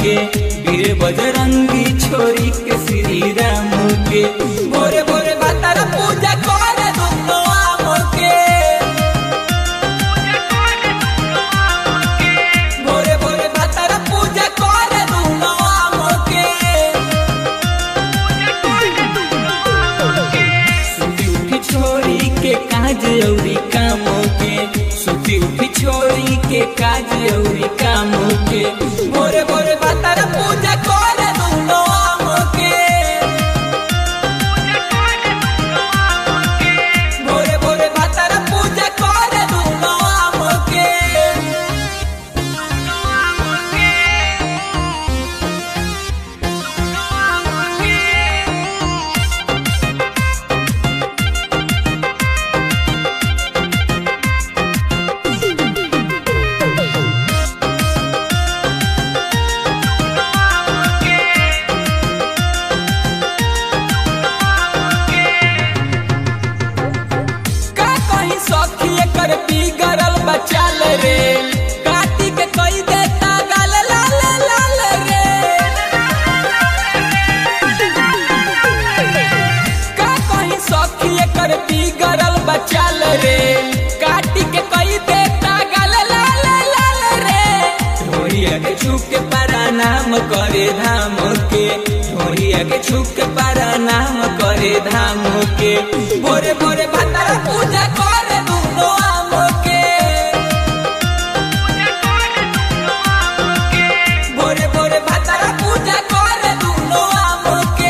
के वीर बजरंगी छोरी के श्री राम के भोरे भोरे भातारा पूजा करे दुनो आम के भोरे भोरे भातारा पूजा करे दुनो आम के सुती उठी छोरी के काज औरी काम के सुती उठी छोरी के काज औरी काम के भोरे भोरे भातारा पूजा करे दुनो आम के भोरे भोरे भातारा पूजा करे दुनो आम के का कहीं सखी एकर बिगड़ल बचाल रे काटी के कई देता गाल लाल लाल रे का कहीं सखी एकर बिगड़ल बचाल रे काटी के कई देता गाल लाल लाल रे ढोरिया के छुप के नाम करे धाम के ढोरिया के छुप के नाम करे धाम के भोरे भोरे भातारा पूजा करे दुनो आम के भोरे भोरे भातारा पूजा करे दुनो आम के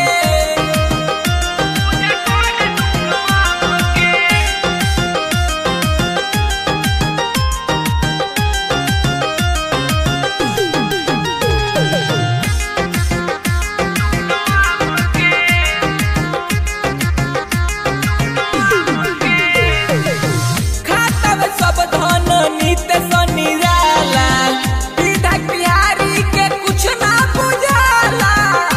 खाता में सब धन नित्य निराला विधायक बिहारी के कुछ ना बुझाला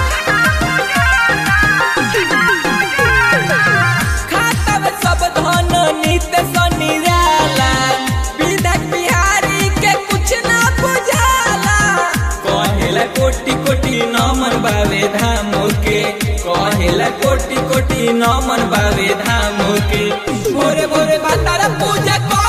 खाता में सब धन नित्य निराला विधायक बिहारी के कुछ ना बुझाला कहेला कोटि कोटि नमन बावे धाम के कहेला कोटि कोटि नमन बावे धाम के भोरे भोरे भातारा पूजा कर